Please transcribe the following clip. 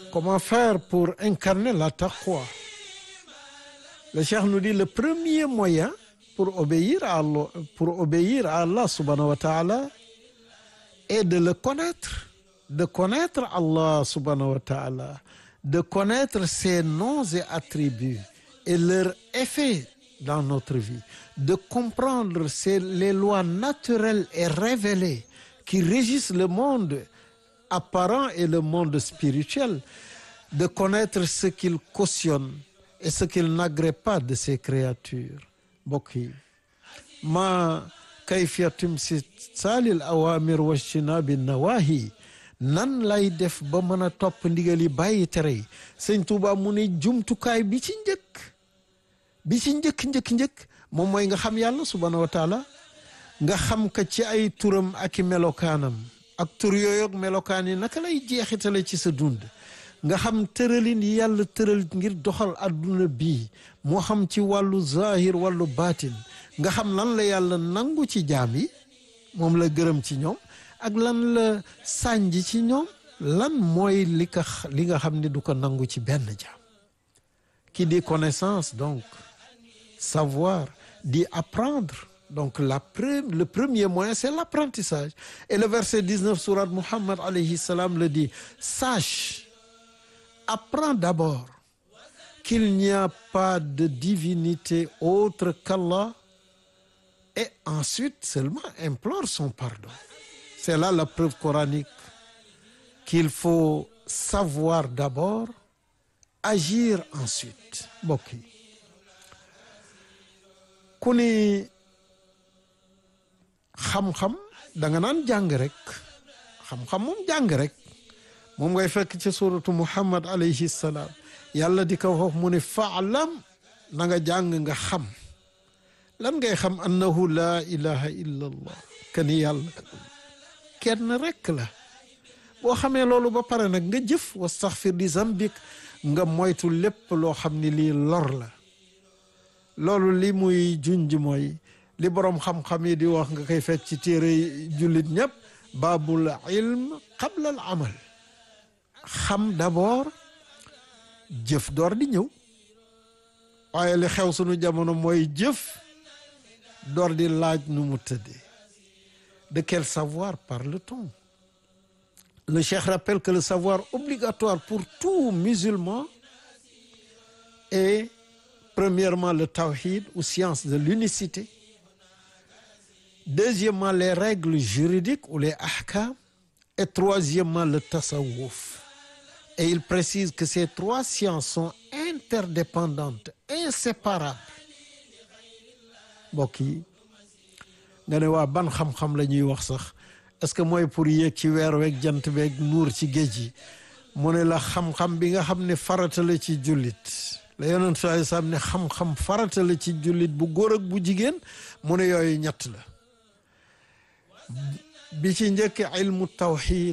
comment faire pour incarner la taqwa le cheikh nous dit le premier moyen pour obéir à Allah pour obéir à Allah subhanahu wa ta'ala est de le connaître de connaître Allah subhanahu wa ta'ala de connaître ses noms et attributs et leur effet dans notre vie de comprendre c'est les lois naturelles et révélées qui régissent le monde apparent et le monde spirituel de connaître ce qu'il cautionne et ce qu'il n'agrée pas de ses créatures mbokk yi ma kayfiya timsaalil awamir wajtinabi nawahi nan lay def ba mën a topp ndigal yi bàyyi tere yi sëñ Tuuba mu ne jumtukaay bi ci njëkk bi ci njëkk njëkk njëkk moom mooy nga xam yàlla subhaanahu wa taala nga xam ka ci ay turam ak i melokaanam ak tur yooyu ak melokaan yi naka lay jeexitale ci sa dund nga xam tëralin yi yàlla tëral ngir doxal adduna bii moo xam ci wàllu zahir wàllu baatin nga xam lan la yàlla nangu ci jaam yi moom la gërëm ci ñoom ak lan la sànj ci ñoom lan mooy li ka li nga xam ne du ko nangu ci benn jaam qui dit connaissance donc savoir dit apprendre donc la pre le premier moyen c'est l'apprentissage et le verset 19 sourate Muhammad alayhi salam le dit sache apprends d'abord qu'il n'y a pas de divinité autre qu'Allah et ensuite seulement implore son pardon c'est là la preuve coranique qu'il faut savoir d'abord agir ensuite mbokk yi ku ni xam-xam da nga naan jàng rek xam-xam moom jàng rek moom ngay fekk ci suratu muhammad alayhi salaam yàlla di ko wax mu ne faalam na nga jàng nga xam lan ngay xam annahu laa ilaha illa allah kani yàlla kenn rek la boo xamee loolu ba pare nag nga jëf wastaxfir di zambik nga moytu lépp loo xam ni lii lor la loolu li muy junj mooy li boroom xam-xam yi di wax nga koy fekk ci téere jullit ñëpp baabul ilm qabla al amal xam d'abord jëf door di ñëw waaye li xew sunu jamono mooy jëf door di laaj nu mu tëddee de quel savoir parle-t-on le cheikh rappelle que le savoir obligatoire pour tout musulman est premièrement le tawhid ou science de l'unicité deuxièmement les règles juridiques ou les ahkam et troisièmement le tasawwuf et il précise que ces trois sciences sont interdépendantes inséparables mbokk yi nga ne waa ban xam-xam la ñuy wax sax est-ce que mooy pour yéeg ci weer weeg jant beeg nuur ci géej gi mu ne la xam-xam bi nga xam ne farata la ci jullit la yonent sallallahu alayhi wasallam ne xam-xam farata la ci jullit bu góor ak bu jigéen mu ne yooyu ñett la bi ci njëkk ilmu tawxid